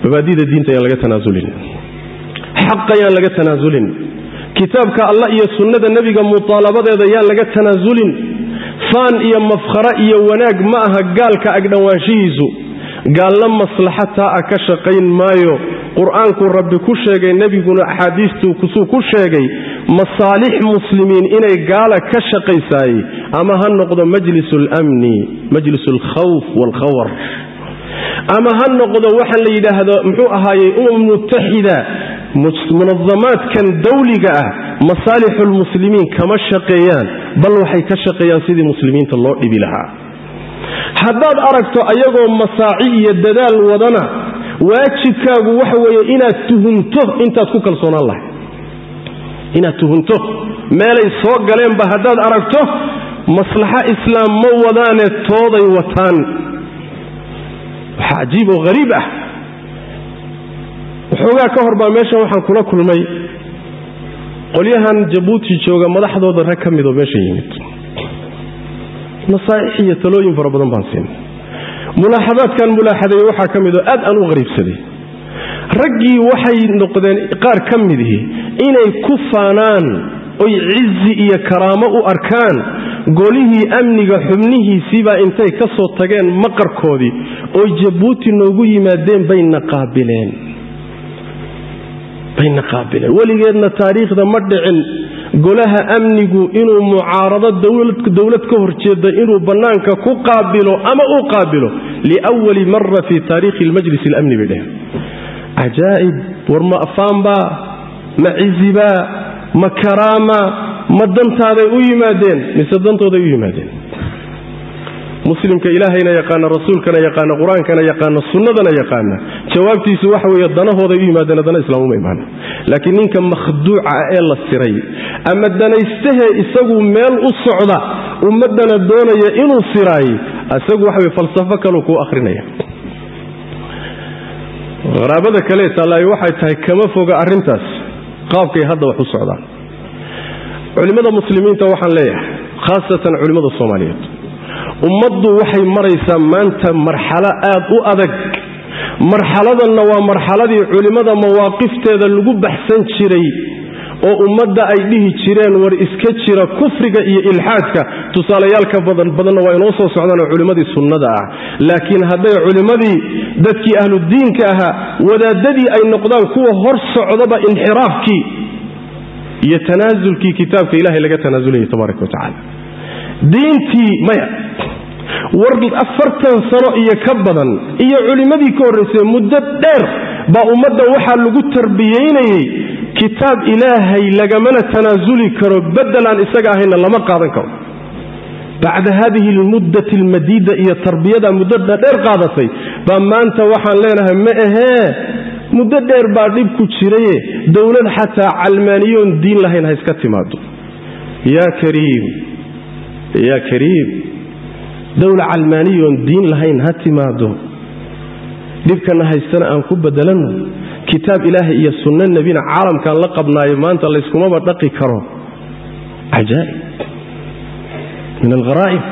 mabaadida diinta ayaan laga tanaasulin xaq ayaan laga tanaasulin kitaabka allah iyo sunnada nebiga mudaalabadeeda yaan laga tanaasulin faan iyo mafkhara iyo wanaag ma aha gaalka agdhowaanshihiisu gaalna maslaxataa a ka shaqayn maayo qur-aankuu rabbi ku sheegay nebiguna axaadiistuu kusuu ku sheegay masaalix muslimiin inay gaala ka shaqaysaayey ama ha noqdo majlis almni majlis alkhawf waalkhawar ama ha noqdo waxa la yidhaahdo muxuu ahaayey umam mutaxida munadamaadkan dawliga ah masaalixulmuslimiin kama shaqeeyaan bal waxay ka shaqeeyaan sidii muslimiinta loo dhibi lahaa haddaad aragto ayagoo masaaci iyo dadaal wadana waajibkaagu waxa weeye inaad tuhunto intaad ku kalsoonaan lahay inaad tuhunto meelay soo galeenba haddaad aragto maslaxo islaam ma wadaane tooday wataan waxaa cajiib oo hariib ah waxoogaa ka hor baa meeshan waxaan kula kulmay qolyahan jabuuti jooga madaxdooda rag ka midoo meesha yimid nasaaix iyo talooyin fara badan baan siinay mulaaxadaadkan mulaaxadeeye waxaa ka midoo aad aan u qariibsaday raggii waxay noqdeen qaar ka midihii inay ku faanaan oy cizi iyo karaamo u arkaan golihii amniga xubnihiisiibaa intay ka soo tageen maqarkoodii oy jabuuti noogu yimaadeen bayna qaabileen bayna qaabileen weligeedna taariikhda ma dhicin golaha amnigu inuu mucaarado dowlad ka horjeeda inuu bannaanka ku qaabilo ama uu qaabilo liwali mara fii taariikhi lmajlis اlamni bay dheheen cajaa'ib war ma afaanbaa ma cizibaa ma karaama ma dantaaday u yimaadeen mise dantooday u yimaadeen muslimka ilaahayna yaqaana rasuulkana yaqaana qur-aankana yaqaana sunnadana yaqaana jawaabtiisu waxa weeye danahooday u yimaadeen dana islaamuma imaan laakiin ninka makhduuca ah ee la siray ama danaystahee isagu meel u socda ummaddana doonaya inuu siraay isagu waxa weye falsafo kaluu kuu akhrinaya qaraabada kale taallaayo waxay tahay kama foga arrintaas qaabkay hadda wax u socdaan culimmada muslimiinta waxaan leeyahay khaasatan culimmada soomaaliyeed ummaddu waxay maraysaa maanta marxalo aad u adag marxaladanna waa marxaladii culimmada mawaaqifteeda lagu baxsan jiray oo ummadda ay dhihi jireen war iska jira kufriga iyo ilxaadka tusaalayaalka badan badanna waa inoo soo socdaanoo culimmadii sunnada ah laakiin hadday culimmadii dadkii ahludiinka ahaa wadaadadii ay noqdaan kuwa hor socdaba inxiraafkii iyo tanaasulkii kitaabka ilahay laga tanaasulaya tabaaraka wa tacaala diintii maya war afartan sano iyo ka badan iyo culimmadii ka horraysay muddo dheer baa ummadda waxaa lagu tarbiyaynayey kitaab ilaahay lagamana tanaasuli karo beddelaan isaga ahayna lama qaadan karo bacda haadihi almuddati almadiida iyo tarbiyada muddada dheer qaadatay baa maanta waxaan leenahay ma ahee muddo dheer baa dhib ku jiraye dowlad xataa calmaaniyoon diin lahayn ha iska timaado yaa kariim yaa kariim dowla calmaaniyoon diin lahayn ha timaado dhibkana haystana aan ku bedelanno kitaab ilaahay iyo sunno nebina caalamkaan la qabnaayo maanta layskumaba dhaqi karo cajaa'ib min algharaa'ib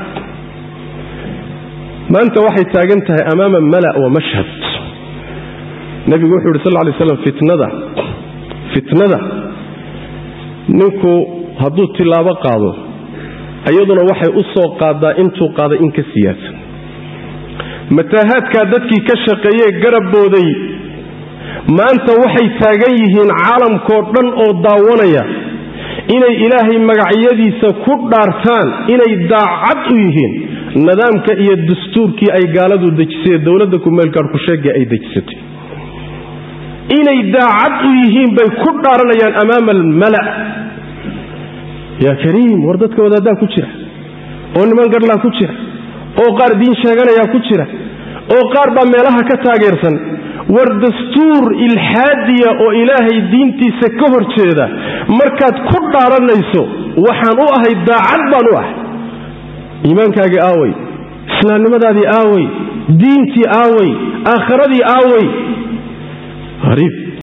maanta waxay taagan tahay amaama mala' wa mashhad nebigu wuxuu yidhi sal lla lay slam fitnada fitnada ninku hadduu tilaabo qaado iyaduna waxay u soo qaadaa intuu qaaday in ka siyaasan mataahaadkaa dadkii ka shaqeeyee garabbooday maanta waxay taagan yihiin caalamkoo dhan oo daawanaya inay ilaahay magacyadiisa ku dhaartaan inay daacad u yihiin nidaamka iyo dastuurkii ay gaaladu dejisay ee dowladda kumeelgaarku sheegay ay dejisatay inay daacad u yihiin bay ku dhaaranayaan amaama almala' yaa kariim war dadka wadaaddaa ku jira oo niman garlaa ku jira oo qaar diin sheeganayaa ku jira oo qaar baa meelaha ka taageersan war dastuur ilxaadiya oo ilaahay diintiisa ka hor jeeda markaad ku dhaaranayso waxaan u ahay daacad baan u ahay iimaankaagii aaway islaamnimadaadii aaway diintii aaway aakhiradii aaway hariib